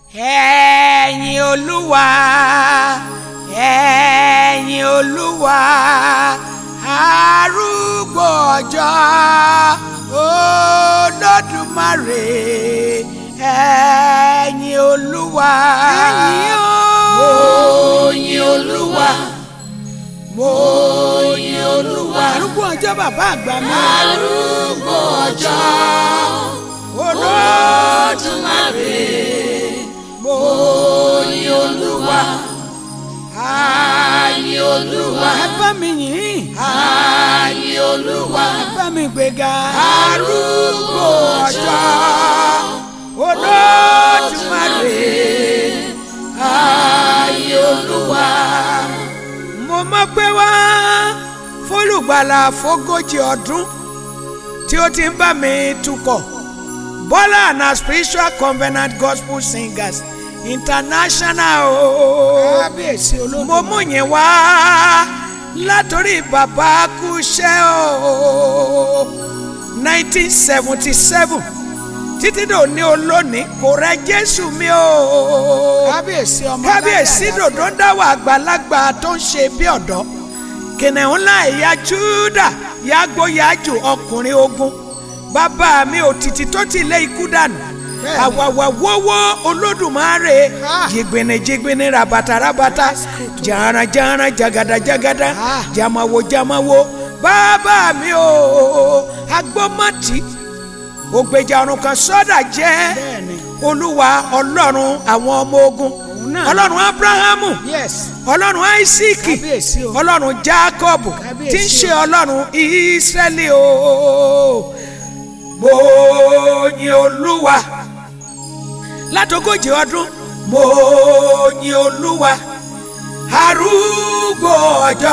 ẹ̀yin olúwa ẹ̀yin olúwa arúgbó ọjọ́ olódùmarè ẹ̀yin olúwa Ẹ̀yin o. mo yin olúwa mo yin olúwa arúgbó ọjọ́ bàbá àgbà mi. arúgbó ọjọ́ olódùmarè mo yin olúwa ààyè olúwa ẹ bá mi yìn ààyè olúwa ẹ bá mi gbéga. arúgbó ọjọ́ olódùmarè ààyè olúwa. mo mọ̀ pé wá fólùgbàlà fógójì ọdún tí ó ti ń bá mi tukọ̀ Bọ́lá and her spiritual covenant gospel singers international o. kábíyèsí olódùmarè. mo mú yín wá látòrí bàbá kúṣẹ́ o nineteen seventy seven títí dòní olónìí kò rẹ Jésù mi o kábíyèsí ọmọ kábíyèsí dòdò ń dáwọ́ àgbàlagbà tó ń ṣe bí ọ̀dọ́ kìnìún ńlá ẹ̀yà Júdà yàgbó yàjù ọkùnrin ogun bàbá mi òtítì tó ti lé ikú dànù Bẹ́ẹ̀ni. àwàwà wọ́wọ́ olódùmarè Ah. jìgbìnì jìgbìnì rabata rabata jàrán jàrán jagada jagada Ah. jamawo jamawo bàbá mi o agbọ́mọ̀tì ògbèjà ọ̀run kan sọ́dà jẹ́ Bẹ́ẹ̀ni. olúwa ọlọ́run àwọn ọmọ ogun Òun náà. ọlọ́run abrahamu yes ọlọ́run aisiki kábíyèsí o. ọlọ́run jacob Kábíyèsí tí ń ṣe o. ọlọ́run israẹli o mo yin olúwa látogójì ọdún mo yin olúwa arúgbó ọjọ́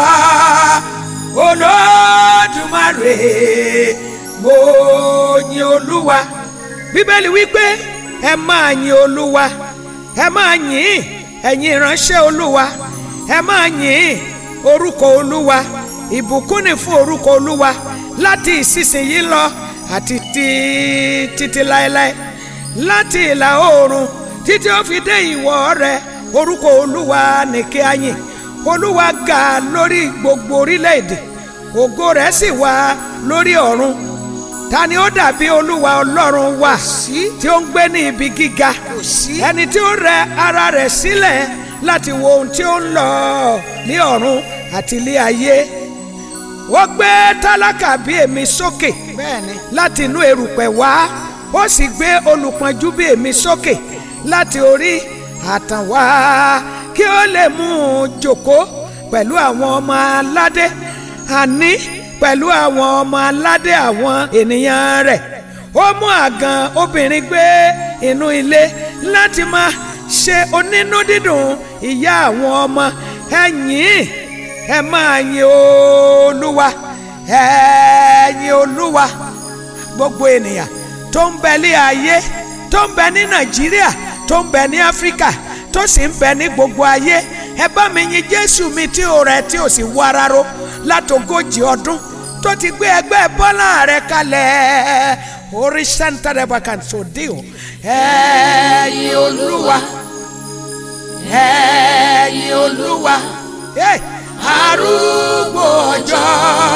olódùmarè mo yin olúwa bíbélì wípé ẹ máa yin olúwa ẹ máa yìn ẹ̀yin ìránṣẹ́ olúwa ẹ máa yìn orúkọ olúwa ìbùkún ni fún orúkọ olúwa láti ìsinsìnyí lọ àti tí- títí láéláé láti ìlà oòrùn títí ó fi dé ìwọ̀ rẹ̀ orúkọ olúwa ní kí a yìn olúwa ga lórí gbogbo orílẹ̀-èdè ògo rẹ̀ sì wà lórí ọ̀run ta ni ó dàbí olúwa ọlọ́run wa tí ó ń gbé ní ibi gíga kò sí. ẹni tí ó rẹ ara rẹ̀ sílẹ̀ láti wo ohun tí ó ń lọ ní ọ̀run àti ilé ayé ó gbé tálákà bí èmi sókè bẹ́ẹ̀ni. láti inú erùpẹ̀ wá ó sì gbé olùpọ́njú bí èmi sókè láti orí àtàn wá kí ó lè mú un jókòó pẹ̀lú àwọn ọmọ aládé àní pẹ̀lú àwọn ọmọ aládé àwọn ènìyàn rẹ̀ ó mú àgàn obìnrin gbé inú ilé láti máa ṣe onínú dídùn ìyá àwọn ọmọ ẹ̀yìn ẹ máa yin olúwa ẹ yin olúwa gbogbo ènìyàn tó ń bẹ ní ayé tó ń bẹ ní nàìjíríà tó ń bẹ ní áfíríkà tó sì ń bẹ ní gbogbo ayé ẹ bá mi yin jésù mi tí ò rẹ tí ò sì wá rárá látogójì ọdún tó ti gbé ẹgbẹ́ bọ́lá rẹ kalẹ̀ orí santa rẹba kan tó dé o ẹ yin olúwa ẹ yin olúwa Hey! arúgbó ọjọ́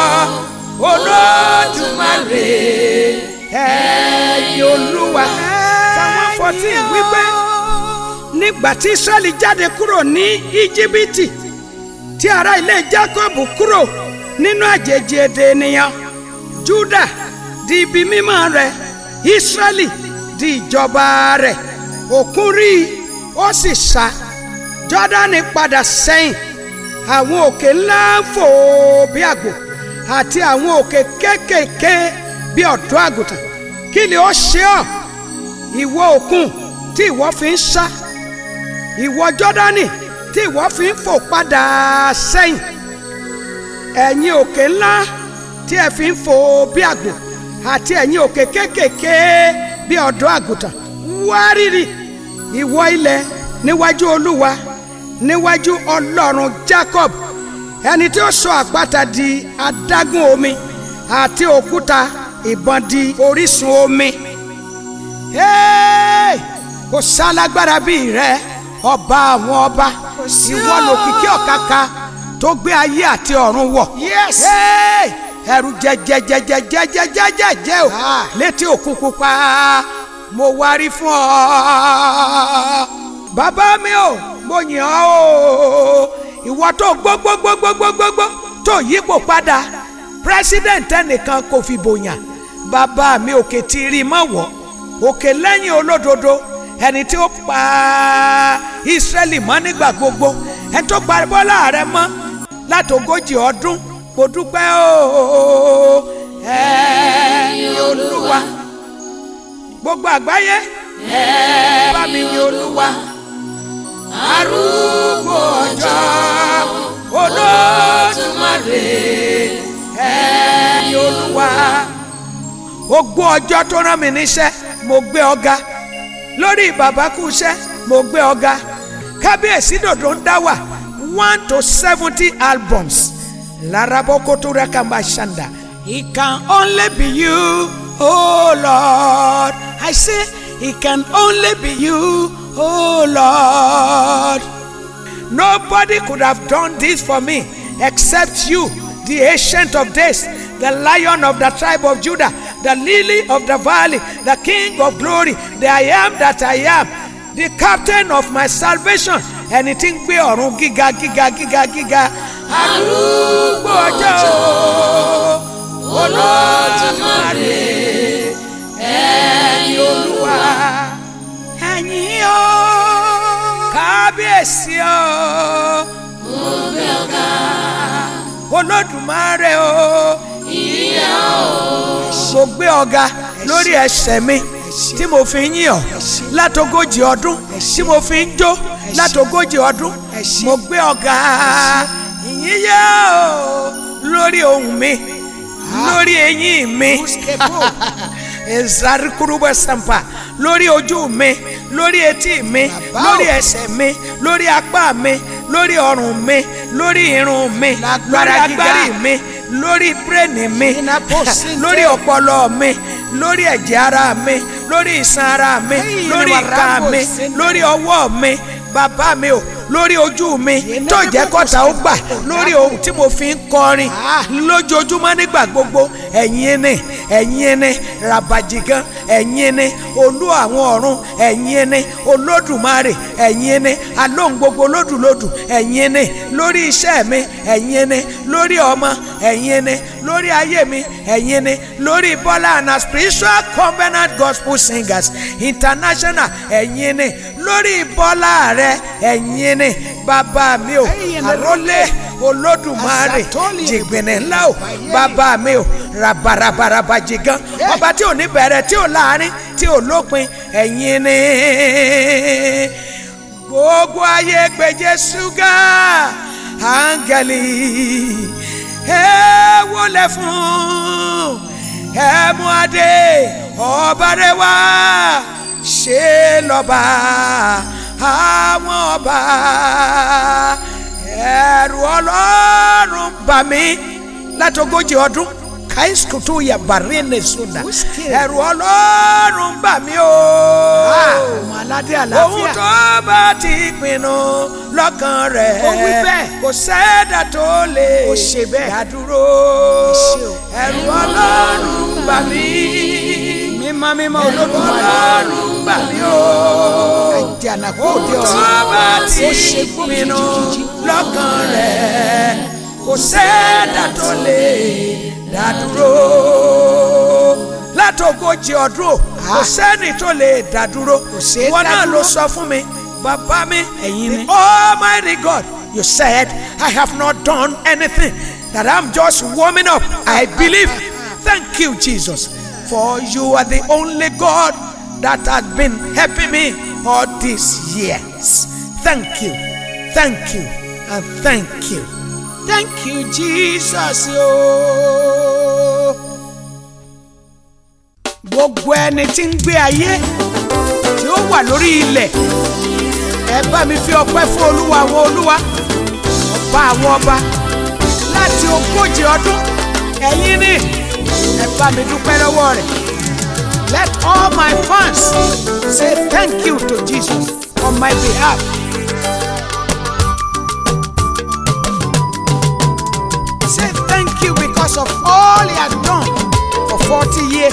olódùmarè ẹ̀yin olúwa. Psalm fourteen wípé nígbà tí Ísírẹ́lì jáde kúrò ní íjíbítì tí ará ilé Jákọ́bù kúrò nínú àjèjì èdè ènìyàn Júdà di ibi mímọ́ rẹ̀ Ísírẹ́lì di ìjọba rẹ̀ òkun rí i ó sì sá Jọ́dánì padà sẹ́yìn àwọn òkè ńlá ń fò bí àgbò àti àwọn òkè kéékèèké bí ọ̀dọ́ àgùntàn kí ni ó ṣe ọ́ ìwọ òkun tí ìwọ fi ń sá ìwọ jọ́dánì tí ìwọ fi ń fò padà sẹ́yìn ẹ̀yin òkè ńlá tí ẹ fi ń fò bí àgbò àti ẹ̀yin òkè kéékèèké bí ọ̀dọ́ àgùntàn wárìrì ìwọ ilẹ̀ níwájú olúwa níwájú ọlọ́run Jacob ẹni tí ó sọ àpáta di adágún omi àti òkúta ìbọn di orísun omi. Hey! kò sálágbára bíi rẹ ọba àwọn ọba sí ìwọ o. lòkìkí ọ̀kàkà tó gbé ayé àti ọ̀run wọ̀. Yes. Hey! ẹ̀rù jẹjẹjẹjẹjẹjẹjẹjẹ o Ah. létí òkun pupa mo wárí fún ọ. bàbá mi o mo yàn ọ́ o ìwọ tó gbogbogbogbogbogbogbò tó yípo padà president ẹnìkan kò fi bòyàn bàbá mi òkè tí rí mọ́ wọ́ òkè lẹ́yìn olódodo ẹni tí ó pa Ísírẹ́lì mọ́ nígbà gbogbo ẹni tó pa Bọ́lá rẹ mọ́ látogójì ọdún mo dúpẹ́ o ẹ̀yin Olúwa gbogbo àgbáyé ẹ bá mi yin Olúwa arúgbó ọjọ́ Olódùmarè ẹ̀yin Olúwa ogbó ọjọ́ tó rán mi níṣẹ́ mo gbé ọ̀gá lórí bàbá kú iṣẹ́ mo gbé ọ̀gá kábíyèsí dòdò ń dá wà one to seventy albums larabokoto rakamba shanda it can only be you oh lord i say it can only be you oh lord nobody could have done this for me except you the ancient of days the lion of the tribe of judah the lily of the valley the king of glory the i am that i am the captain of my salvation ẹni tí ń gbé ọ̀run gíga gíga gíga gíga arúgbó ọjọ́ olódùmarè ẹ̀yin olúwa ẹ̀yin o kábíyèsí o olódùmarè o mo gbé ọ̀gá lórí ẹsẹ̀ mi tí mo fi ń yìn ọ́ látogójì ọdún tí mo fi ń jó látogójì ọdún mo gbé ọ̀gá ìyìn yá o lórí ohùn mi lórí eyín mi ezarikuruba sampa lórí ojú mi lórí etí mi Bàbá o. lórí ẹsẹ̀ mi lórí apá mi lórí ọrùn mi lórí irun mi lórí Lágbára gíga. agbárí mi lórí bírèènì mi Inapo sinte. lórí ọpọlọ mi lórí ẹ̀jẹ̀ ara mi lórí iṣan ara mi Hey, lórí ìwà ìka Rambo mi sinte. lórí ọwọ́ mi bàbá mi o lórí ojú mi Yìí tó náà jẹ́ bí kọ́ta ó kò sí gbà kò lórí dáko. ohun tí mo fi ń kọrin Ah. lójoojúmọ́ nígbà gbogbo ẹ̀yin ni ẹ̀yin ni rabajigan ẹ̀yin ni olú àwọn ọ̀run ẹ̀yin ni olódùmarè ẹ̀yin ni alóhùn gbogbo lódùlódù ẹ̀yin ni lórí iṣẹ́ mi ẹ̀yin ni lórí ọmọ ẹ̀yin ni lórí ayé mi ẹ̀yin ni lórí bọ́lá and spiritual covenant gospel singers international ẹ̀yin ni lórí bọ́lá rẹ ẹ̀yin ni bàbá mi o Ẹ̀yin ni àrólé olódùmarè Azatoli jìgbìnì ńlá o bàbá mi o rabarabaraba jìgàn ọba tí ò ní bẹ̀rẹ̀ tí ò láàrin tí ò lópin ẹ̀yin ni gbogbo ayé gbé Jésù ga áńgẹ́lì ẹ wọlé fún ẹ mú adé ọba rẹ wá ṣe lọ́ba àwọn ọba ẹ̀rù ọlọ́run bà mí látogójì ọdún káísùkùtù yà bàrẹ́nẹ̀ sódà Wíṣkì. ẹ̀rù ọlọ́run bà mí o ọmọ aládé ohun àlàáfíà tó bá ti pinnu lọ́kàn rẹ̀ Ó wí bẹ́ẹ̀. kò sẹ́dá tó lè Ó ṣe bẹ́ẹ̀. dádúró ṣe o. ẹ̀rù ọlọ́run bà mí mímọ́ mímọ́ ẹ̀rù olódùmarè ọlọ́run bà mí o àjànàkú òde ohun tó ọ̀run bá ti ó ṣe gbó pinnu jìjìjìjì. lọ́kàn rẹ̀ kò sẹ́dá tó lè dádúró látogójì ọdún o kò sẹ́ni tó lè dádúró ṣeé ìwọ náà dádúró. ló sọ fún mi bàbá mi Ẹ̀yin ni. the almighty God you said I have not done anything that I'm just warming up I believe thank you Jesus for you are the only God that has been helping me all these years thank you thank you and thank you thank you jesus ooo. gbogbo ẹni tí ń gbé ayé tí ó wà lórí ilẹ̀ ẹ bá mi fi ọpẹ́ fún olúwa àwọn olúwa ọba àwọn ọba láti ogójì ọdún ẹ̀yin ni ẹ bá mi dúpẹ́ lọ́wọ́ rẹ̀ Let all my fans say thank you to Jesus on my behalf. Say thank you because of all he has done for 40 years.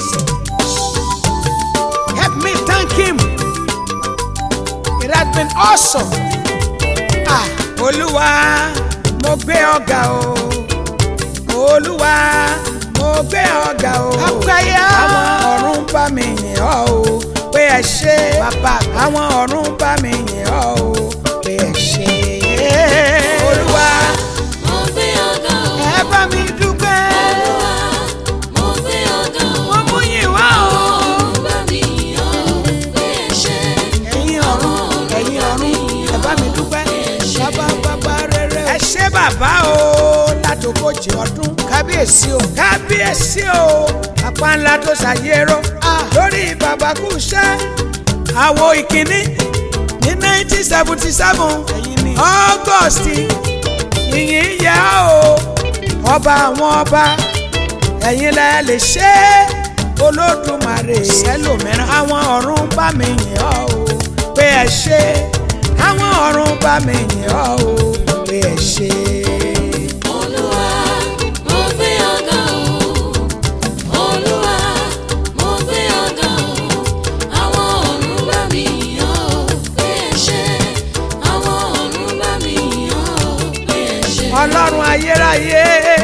Help me thank him. It has been awesome. Ah, olúwa mo gbé ọ̀gá o olúwa mo gbé ọ̀gá o Àgbáyé. àwọn ọ̀run bá mi yìn ọ́ o pé ẹ ṣé Bàbá mi. àwọn ọ̀run bá mi yìn ọ́ o pé ẹ ṣé olúwa Mo gbé ọ̀gá o, ẹ bá mi dúpẹ́ Olúwa, mo gbé ọ̀gá o. mo mú yìn wá o Ọ̀run bá mi yọ̀ ọ́ pé ẹ ṣé. ẹ̀yin ọ̀run ẹ̀yin ọ̀run ẹ bá mi dúpẹ́ bàbá bàbá rere ẹ ṣé bàbá o látòkòjì ọdún kábíyèsí o. kábíyèsí o apá ńlá tó ṣàyẹ̀rọ lórí bàbá kú iṣẹ́ àwo ìkíní ní nineteen seventy seven Ẹ̀yin ni. august ìyìn yẹ o ọba àwọn ọba ẹ̀yin lẹ lè ṣe é olódùmarè Sẹ́lòmíràn. àwọn ọ̀run bá mi yìn ọ́ o pé ẹ ṣé àwọn ọ̀run bá mi yìn ọ́ o pé ẹ ṣé. Olúwa, mo gbé ọ̀gá o. Olúwa, mo gbé ọ̀gá o. Àwọn ọ̀run bá mi yọ̀ ọ́ pé ẹ ṣé. Àwọn ọ̀run bá mi yọ̀ ọ́ pé ẹ ṣé. ọlọ́run ayérayé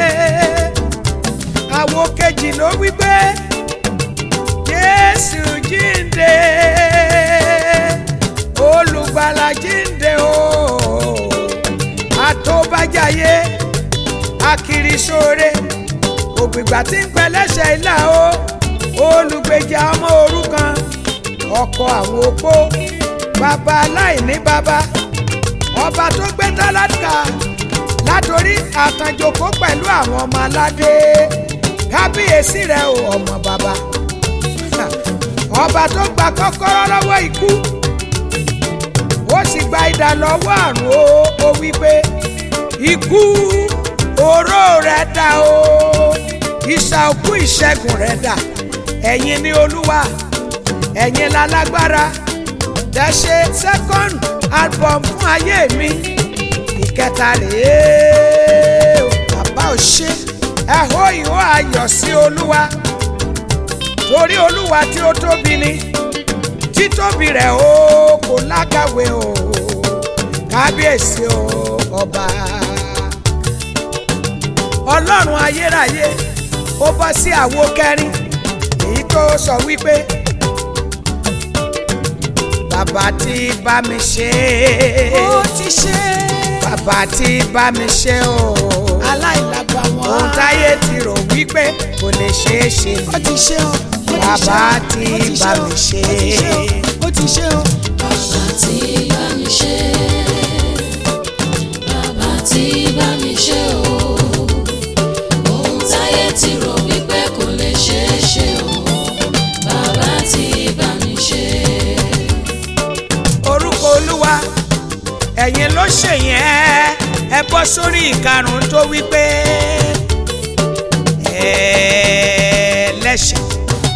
àwo kejì ló wí pé jésù jíǹde olùgbàlà jíǹde o àtòbájáyé akirisore ògbìgbà tí ń pẹ́ lẹ́sẹ̀ ilá o olùgbèjà ọmọ òrukàn ọkọ àwọn opó bàbá aláìní bàbá ọba tó gbé tálákà látòrí àtànjòkó pẹ̀lú àwọn ọmọ aládé kábíyèsí rẹ o ọmọ bàbá ọba tó gba kọ́kọ́rọ́ lọ́wọ́ ikú ó sì gba idà lọ́wọ́ àrùn o ó wí pé ikú oró rẹ̀ dà o ìsà òkú ìṣẹ́gun rẹ̀ dà ẹ̀yin ni olúwa ẹ̀yin lálágbára dẹ́ṣe second album fún ayé mi ìkẹta rèé o bàbá ò ṣe. ẹ hó ìhó ayọ̀ sí olúwa torí olúwa tí ó tóbi ni títóbi rẹ̀ o kò lákàwé o kábíyèsí o ọba ọlọ́run ayérayé ó bọ́ sí àwo kẹrin èyí tó sọ wípé bàbá tí bá mi ṣe ó ti ṣe. bàbá tí bá mi ṣe o aláìlágbà wọn. ohun táyé ti rò wípé kò lè ṣeé ṣe ó ti ṣe o. ó ti Bàbá ṣe o, tí ó ti bá ṣe o, mi ṣe. ó ti ṣe o. Bàbá tí bá mi ṣe, bàbá tí bá mi ṣe o. Ohun táyé ti rò wípé kò lè ṣeé ṣe o. Bàbá tí bá mi ṣe. orúkọ olúwa ẹ̀yin ló ṣèyẹn ẹ bọ́ sórí ìkarùn-ún tó wípé ẹlẹ́ṣẹ̀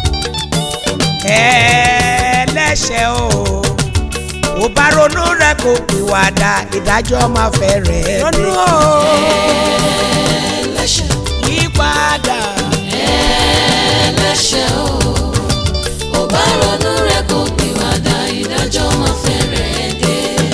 ẹlẹ́ṣẹ̀ o ò bá ronú rẹ kó pìwàdà ìdájọ́ máa fẹ́ rẹ̀ dé ronú o. Ẹlẹ́ṣẹ̀, yípadà ẹlẹ́ṣẹ̀ o. Ò bá ronú rẹ̀ kó pìwàdà ìdájọ́ máa fẹ́rẹ̀ dé.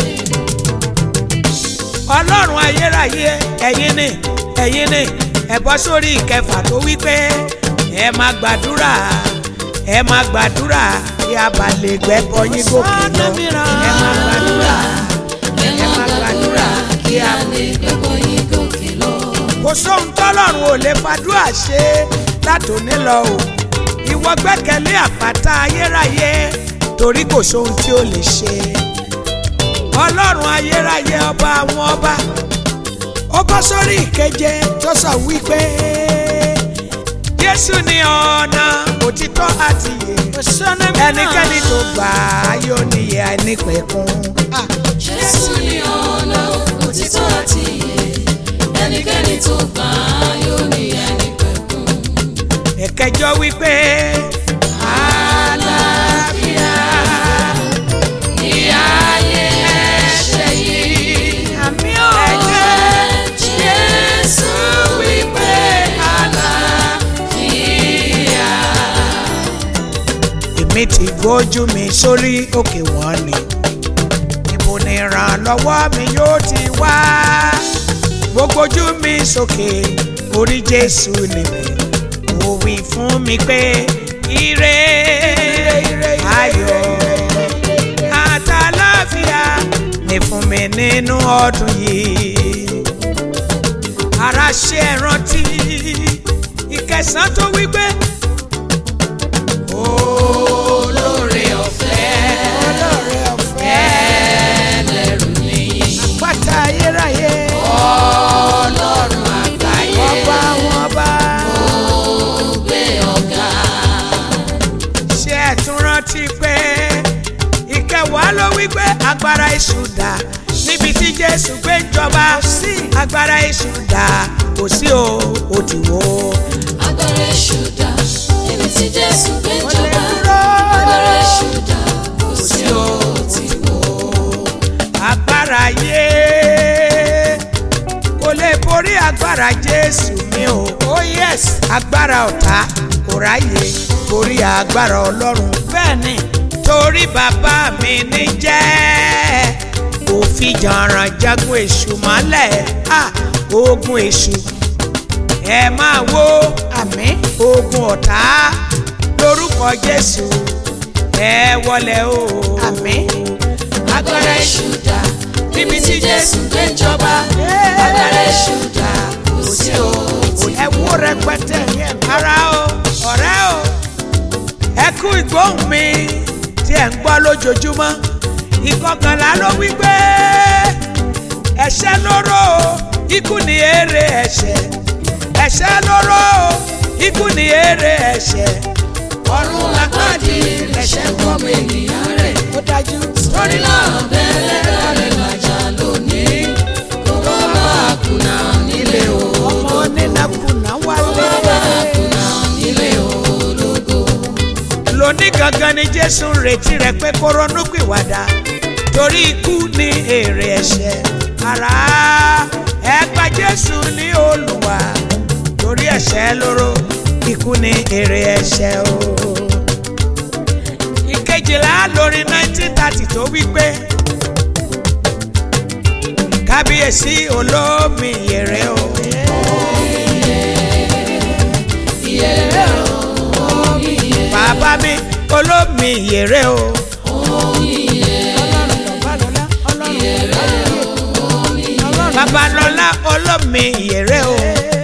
ọlọ́run ayérayé ẹ̀yin ni ẹ̀yin ni ẹ bọ́ sórí ìkẹfà tó wí pé ẹ máa gbàdúrà ẹ máa gbàdúrà kí a bá lè gbẹ́bọ yín gòkè lọ ẹ máa gbàdúrà Ẹ máa gbàdúrà kí a lè gbẹ́bọ̀ yín gòkè lọ. kò sóhun tọ́lọ́run ò lè fàdúrà ṣe látòní lọ o ìwọ gbẹ́kẹ̀lé àpáta ayérayé torí kò sóhun tí ó lè ṣe ọlọ́run ayérayé ọba àwọn ọba ó bọ́ sórí ìkeje tó sọ wípé jésù ní ọ̀nà òtítọ́ àti ìyè ẹnikẹ́ni tó gbà á yóò níyè àìnípẹ̀kun. Jésù ni ọ̀nà òtítọ́ àti ìyè. Ẹnikẹ́ni tó gbà á yóò ní ẹni pẹ̀kun. ẹ̀kẹjọ wípé ti gbójú mi sórí òkè wọn ni ibo ni ìrànlọ́wọ́ mi yóò ti wá gbogbo ojú mi sókè orí jésù nìmi ó wí fún mi pé ire ayọ̀ àtàláfíà ní fún mi nínú ọdún yìí ara ṣe é rántí ìkẹsàn tó wí pé olóore ọ̀fẹ́ olóore ọ̀fẹ́ ẹlẹ́rù nìyí pátá ayérayé ọlọ́run àgbáyé ọba àwọn ọba gbé ọ̀gá ṣe é tún rántí pé ìkẹwàá ló wí pé agbára èṣù dà níbi tí jésù gbé ń jọba agbára èṣù dà kò sí o ó ti wó. agbára èṣù dà níbi tí jésù gbé Ó lè jọba dúró. agbára èṣù dà kò sí o ti wó. agbára yé kò lè borí agbára jésù mi o oh yes agbára ọ̀tá kò ráyè borí agbára ọlọ́run bẹ́ẹ̀ ni torí bàbá mi ní jẹ́ kò fi jàǹràn jagun èṣù mọ́lẹ̀ ah, ogun èṣù ẹ máa wo àmín ogun ọ̀tá lórúkọ jésù ẹ wọlé o àmín agbára èṣù dà níbi tí jésù gbé jọba agbára èṣù dà kò sí o ti ẹ wo rẹpẹtẹ yẹn ara o ọ̀rẹ́ o ẹ kú ìgbóhùn mi tí ẹ ń gbọ́ lójoojúmọ́ ìkọkànlá ló wí pé ẹ̀ṣẹ̀ lóró o ikú ni èrè ẹ̀ṣẹ̀ ẹ̀ṣẹ̀ lóró o ikú ni èrè ẹ̀ṣẹ̀ ọ̀run lápàdé ẹ̀ṣẹ̀ gbọ́mọ ènìyàn rẹ̀ ó dájú torí náà bẹ́ẹ̀ rẹ̀ làjà lónìí kó má bàa kùnà nílé o ọmọ nínàkúnà wálé. kùnà nílé ológo. lóní gangan ni jésù ń retí rẹ pé kó ronú pìwàdà torí ikú ni èrè ẹ̀ṣẹ̀ ara ẹ gba jésù ní olùwà torí ẹ̀ṣẹ̀ lóró ikú ni èrè ẹ̀ṣẹ̀ o. ìkejìlá lórí nineteen thirty tó wí pé kábíyèsí olómi yèrè o. bàbá mi olómi yèrè o. babalọlá olómi yèrè o.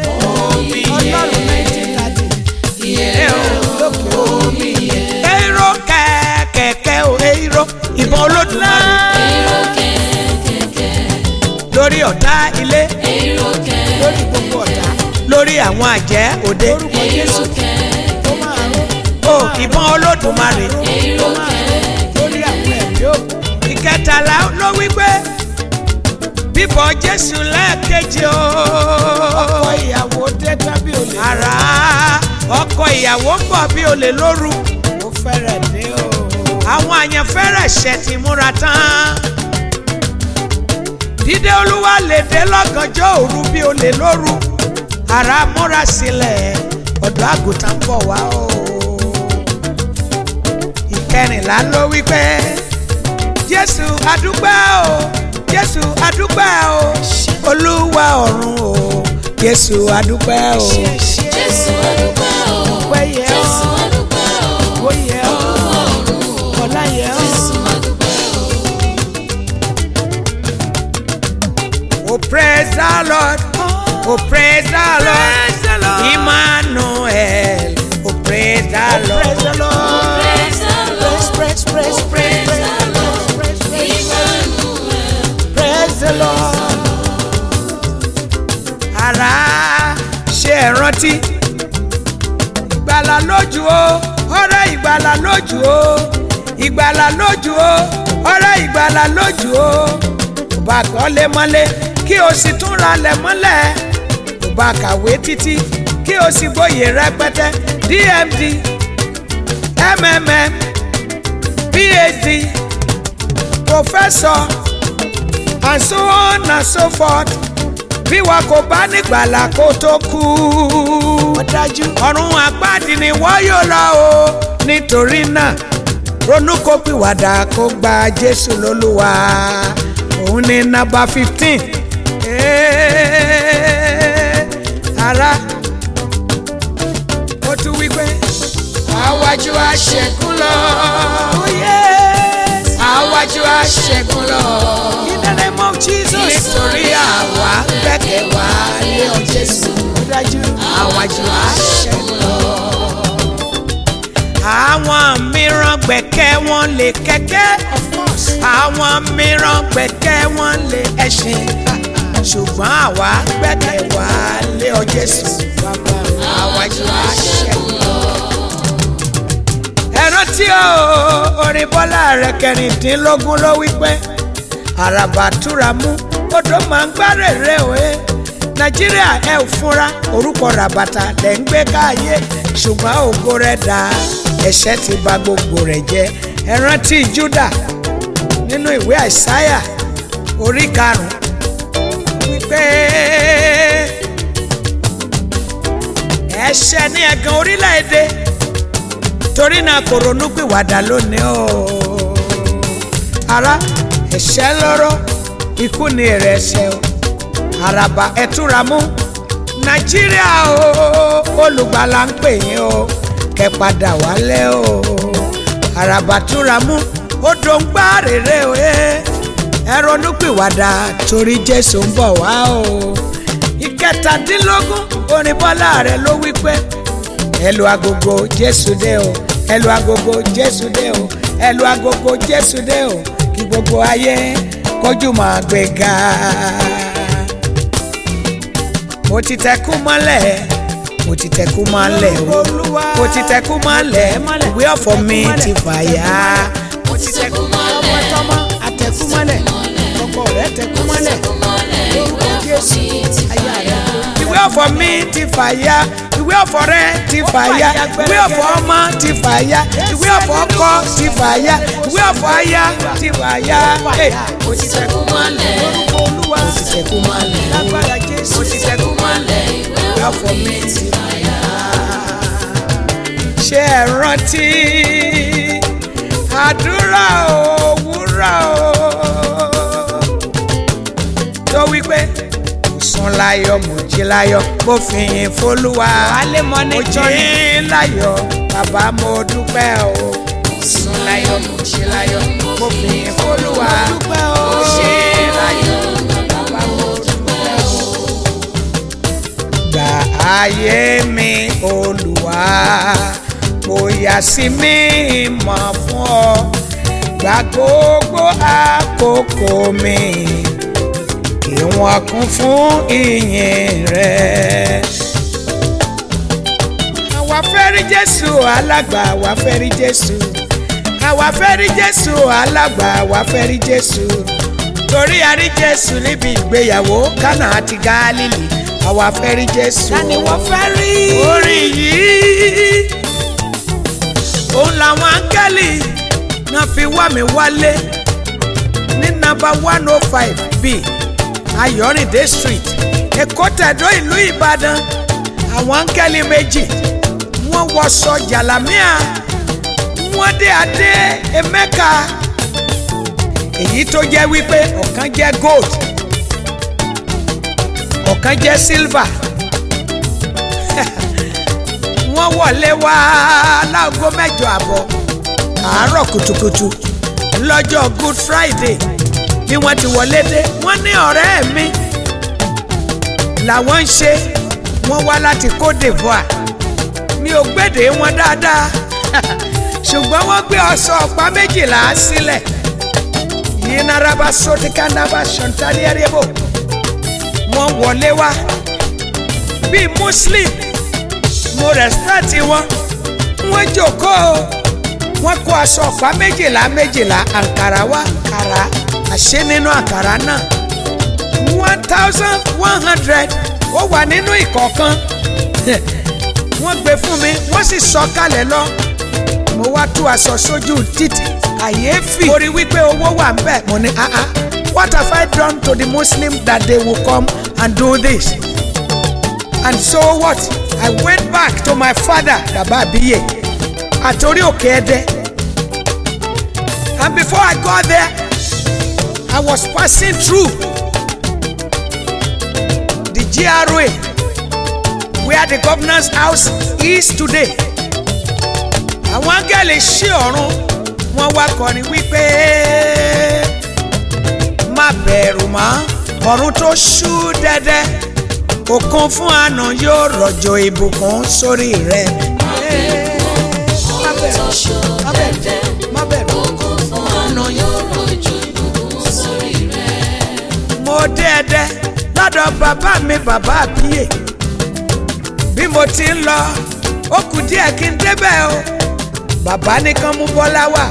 yèrè o. èrò kẹ̀kẹ́ o èrò ìbọn olódùmarè èrò kẹ̀kẹ́ lórí ọ̀tá ilé èrò kẹ̀ lórí gbogbo ọ̀tá lórí àwọn àjẹ́ òde èrò kẹ̀ o ìbọn olódùmarè èrò kẹ̀ lórí àwọn ẹ̀mí òkú. ìkẹtàlá ló wí pé bíbọ̀ jésù lẹ́ẹ̀kejì o. ọkọ ìyàwó dé tábí olè. ara ọkọ ìyàwó ń bọ̀ bí olè lóru. ó fẹ́rẹ̀ dé o. àwọn àyànfẹ́rẹ̀ ṣẹ̀ ti múra tán. dídé olúwa lè dé lọ́gànjọ́ òru bí olè lóru. ara múra sílẹ̀ ọ̀dọ́ àgùntàn ń bọ̀ wá o ìkẹrìnlá ló wí pé jésù adúpẹ́ o jésù adúpẹ́ o olúwa ọ̀run o jésù adúpẹ́ o. jésù adúpẹ́ o Ọpẹ́ yẹ ọ́. jésù adúpẹ́ o ó yẹ ọ́ ọ̀run o ọlá yẹ ọ́. jésù adúpẹ́ o. Oh praise the Lord, oh praise the Lord, Emmanuel, oh praise the Lord. Praise the Lord. praise, praise, Oh, praise the Lord. praise, praise, Emmanuel. praise the Lord. Ara ṣe é rántí. Ìgbàlà lójú o, ọ̀rẹ́ ìgbàlà lójú o. Ìgbàlà lójú o, ọ̀rẹ́ ìgbàlà lójú o. Kò bá kọ́ lé mọ́lé kí o sì tún ra lẹ̀ mọ́lẹ̀. Kò bá kàwé títí kí o sì gboyè rẹpẹtẹ DMD MMM PhD professor and so on and so forth bí wa kò bá nígbàlà kó tó kú. ó dájú. ọ̀run àpáàdì ni wọ́n yóò lọ o nítorí náà ronú kó pìwàdà kó gba jésù lólúwa òun ní nọ́mbà fifteen ara ó tún wí pé àwájú àṣẹkùn lọ àwájú àṣẹkùn lọ in the name of Jesus nítorí àwa gbẹ́kẹ̀ wá lé ọ Jésù dájú àwájú àṣẹkùn lọ. àwọn mìíràn gbẹ̀kẹ́ wọn lè kẹ̀kẹ́ àwọn mìíràn gbẹ̀kẹ́ wọn lè ẹṣin ṣùgbọ́n àwa gbẹ́kẹ̀ wá lé ọ Jésù àwájú àṣẹkùn lọ ẹ rántí o orin bọ́lá rẹ̀ kẹrìndínlógún ló wí pé àràbà túra mú odò máa ń gbárèrè òye nàìjíríà ẹ ò fúnra orúkọ ràbàtà lẹ̀ ń gbé káàyè ṣùgbọ́n ògo rẹ̀ dá ẹ̀ṣẹ̀ ti bà gbogbo rẹ̀ jẹ́ ẹ rántí júdà nínú ìwé àìsáyà orí karùn-ún wípé ẹ̀ṣẹ̀ ní ẹ̀gàn orílẹ̀-èdè torí náà kò ronú pìwàdà lónìí o ara ẹ̀ṣẹ̀ lọ́rọ̀ ikú ni èrè ẹ̀ṣẹ̀ o àràbà ẹ̀túnra mú nàìjíríà o olùgbàlà ń pè yín o kẹ́ padà wálé o àràbà túnra mú odò ń gbá rèrè o ẹ ronú pìwàdà torí jésù ń bọ̀ wá o ìkẹtàdínlógún orin bọ́lá rẹ̀ ló wí pé ẹlò agogo jésù dé o ẹlò agogo jésù dé o ẹlò agogo jésù dé o kí gbogbo ayé kọjú máa gbé ga. mo ti tẹkú mọ́lẹ̀ mo ti tẹkú mọ́lẹ̀ o mo ti tẹkú mọ́lẹ̀ ìwé ọ̀fọ̀ mi ti fàyà. mo ti tẹkú mọ́lẹ̀ tọmọ àtẹkú mọ́lẹ̀ ọkọ rẹ tẹkú mọ́lẹ̀ lórúkọ jésù ayé rẹ ìwé ọ̀fọ̀ mi ti fàyà ìwé ọ̀fọ̀ rẹ ti fàyà ìwé ọ̀fọ̀ ọmọ ti fàyà ìwé ọ̀fọ̀ ọkọ ti fàyà ìwé ọ̀fọ̀ aya ti fàyà. mo ti tẹkú mọ́lẹ̀ olúwa mo ti tẹkú mọ́lẹ̀ lágbára jésù mo ti tẹkú mọ́lẹ̀ ìwé ọ̀fọ̀ mi ti fàyà. ṣé ẹ rántí àdúrà òwúrọ̀ tó wí pé sùn láyọ̀ mo jí láyọ̀ mo fi yìn fólúwa mo jí láyọ̀ bàbá mo dúpẹ́ o sùn láyọ̀ mo jí láyọ̀ mo fi yìn fólúwa mo jí láyọ̀ bàbá mo dúpẹ́ o. gbà ayé mi olúwa mo yà sí mi mọ̀ fún ọ gbà gbogbo àkókò mi ìwọ̀n kún fún ìyìn rẹ̀. àwa fẹ́ rí jésù alàgbà àwa fẹ́ rí jésù àwa fẹ́ rí jésù alàgbà àwa fẹ́ rí jésù torí a rí jésù níbi ìgbéyàwó kánà àti gálílì àwa fẹ́ rí jésù. Tani wọ́n fẹ́ rí? orin yìí òun làwọn áńgẹ́lì náà fi wá mi wálé ní nàmbà one oh five b ayọ̀rìndé street èkó tẹ̀dó ìlú ìbàdàn àwọn áńgẹ́lì méjì wọ́n wọṣọ jàlámíà wọ́n dé adé emeka èyí tó jẹ́ wípé ọ̀kan jẹ́ gold ọ̀kan jẹ́ silver wọ́n wọlé wá láago mẹ́jọ àbọ̀ àárọ̀ kùtùkùtù lọ́jọ́ good friday bí wọ́n ti wọlé dé wọ́n ní ọ̀rẹ́ mi làwọn ń ṣe wọ́n wá láti cote divoire mi ò gbèdè wọn dáadáa ṣùgbọ́n wọ́n gbé ọ̀sọ̀ ọ̀pá méjìlá sílẹ̀ yìí naraba sotika naba ṣọ̀ntàlì ẹ̀rẹ́bò wọ́n wọlé wá bíi muslim mo respect wọn wọ́n jókòó wọ́n kó aṣọ ọ̀pá méjìlá méjìlá àǹkàrà wá kàrà àṣẹ nínú àǹkàrà náà one thousand one hundred ó wà nínú ìkọ̀ọ̀kan wọ́n gbé fún mi wọ́n sì sọ kalẹ̀ lọ mo wá tú aṣọ sójú títì àyèéfì mo rí wípé owó wà ń bẹ̀ mo ní ah ah what have I done to the Muslim that they will come and do this and so what I went back to my father baba abiye àtòrí òkè ẹdẹ And before I got there, I was passing through the GRA where the governor's house is today. Àwọn áńgẹ́lì ṣí ọ̀run wọ́n wá kọrin wípé má bẹ̀rù mọ́ ọ̀run tó ṣú dẹ́dẹ́ òkun fún àná yóò rọ̀jò ìbùkún sórí rẹ̀. Má bẹ̀rù, má bẹ̀rù, má bẹ̀rù. Ọ̀nà yóò rọ̀jò ìbùkún sórí rẹ̀. mo dé ẹdẹ lọ́dọ̀ bàbá mi bàbá àbíyè bí mo ti ń lọ ó kù díẹ̀ kí n débẹ̀ o bàbá nìkan mú bọ́lá wá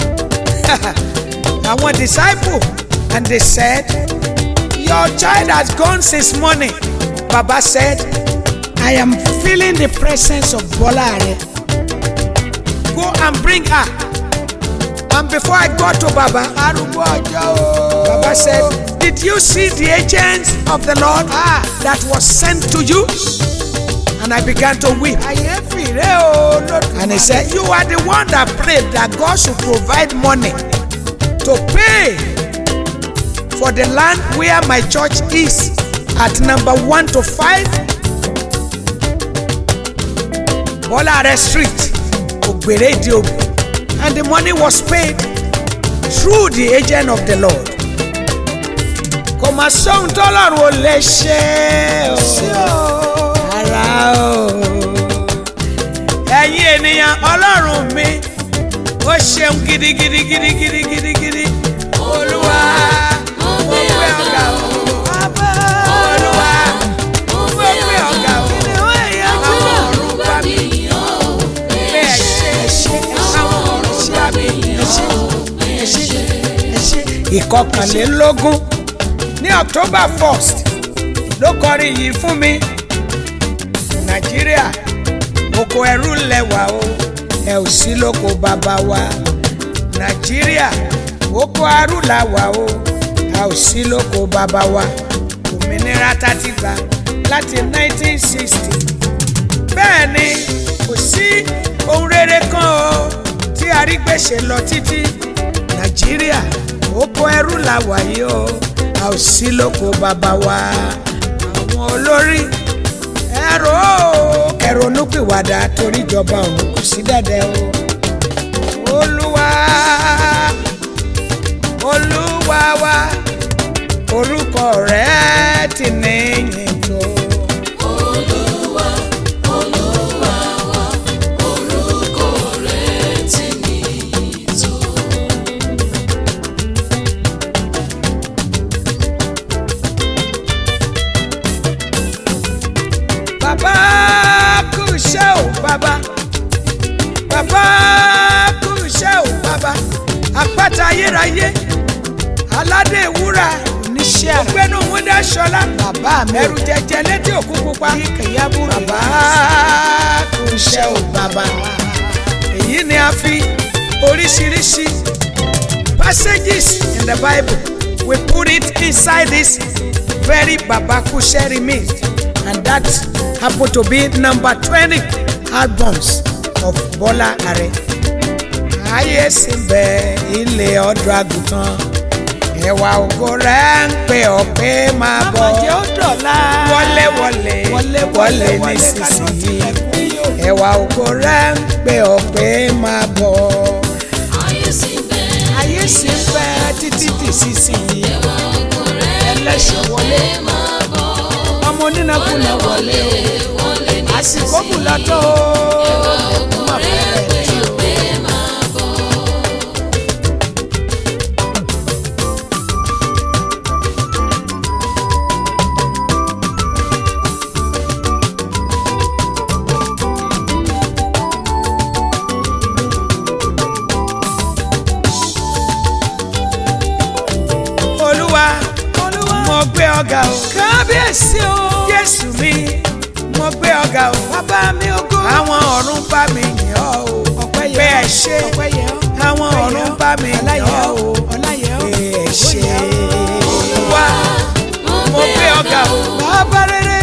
àwọn disciple and they said your child has gone since morning baba said i am feeling the presence of bola are go and bring her and before i got to baba arúgbó ọjọ́ o baba said did you see the agents of the lord ah. that was sent to you and i began to weep àyèfì rẹ o lódùmarè. and he said you are the one that prayed that god should provide money to pay for the land where my church is at number one to five Bolare street Ogbere Idiobu and the money was paid through the agent of the lord kò mà sóhun tọ́lọ́run ò lè ṣe o ara o ẹ̀yin ènìyàn ọlọ́run mi ó ṣeun gidigidi gidigidi gidigidi olúwa mo gbé ọ̀gá o olúwa mo gbé ọ̀gá o àwọn ọ̀run bá mi pé ẹ ṣé ẹ ṣé àwọn ọ̀run bá mi ẹ ṣé ẹ ṣé ẹ ṣé. ìkọkànlélógún ní october first ló kọrin yìí fún mi nàìjíríà oko ẹrú lẹwà o ẹ ò sí lóko bàbá wa nàìjíríà oko ẹrú la wà o a ò sí lóko bàbá wa òmìnira tá ti gbà láti 1960 bẹ́ẹ̀ ni kò sí ohun rere kan o tí arígbèsè lọ títí nàìjíríà oko ẹrú la wà yìí o a ò sí lóko bàbá wa àwọn olórí ẹ̀rọ ẹ̀rọnúpìwàdà torí ìjọba òun kò sí dẹ́dẹ́ o olúwa olúwa wa orúkọ rẹ̀ ti níyìn tó. Olúwa, Olúwa wa, orúkọ rẹ̀ ti níyì tó. bàbá kú iṣẹ́ o bàbá bàbá kú iṣẹ́ o bàbá àpáta ayérayé aládé ìwúrà oníṣẹ́ àrà ògbénu wúndà ṣọlá bàbá mi ẹrù jẹjẹ létí òkú pupa kẹyàbúrò bàbá kú iṣẹ́ o bàbá èyí ni a fi oríṣiríṣi passages in the bible we put it inside this very baba kushe remix and that happen to be number twenty albums of Bola Are ayé sì bẹ ilé ọdọ àgùntàn ẹwà ògo rẹ ń pè ọ pé máa bọ àmọ̀jẹ́ ó dọ̀la wọlé wọlé wọlé wọlé kánú nísinsìnyí tilẹ̀kùn yóò ẹwà ògo rẹ ń pè ọ pé máa bọ Ayé sì bẹ̀, ayé sì ń bẹ títí di sísìnyí ẹwà ògo rẹ̀ ẹlẹ́ṣẹ̀ wọlé lè máa bọ̀. ọmọ onínàkúnà wọlé o Wọlé ní àsìkò kù lọ́tọ̀ o ẹkún mà fẹ́rẹ̀ tí o. pé máa bọ̀. olúwa mo gbé ọ̀gá o kábíyèsí o jésù mi mo gbé ọ̀gá o bàbá mi ògo àwọn ọ̀run bá mi yìn ọ́ o ọpẹ́ yẹ pé ẹ ọ́, ṣé ọpẹ́ yẹ ọ́, àwọn ọpẹ́ yẹ ọ̀run ọ́, bá mi yìn ọlá yẹ ọ́ ọ́, o ọlá yẹ ọ́, pé ẹ ògo ṣé yẹ ọ́. olúwa mo gbé ọ̀gá o bàbá rere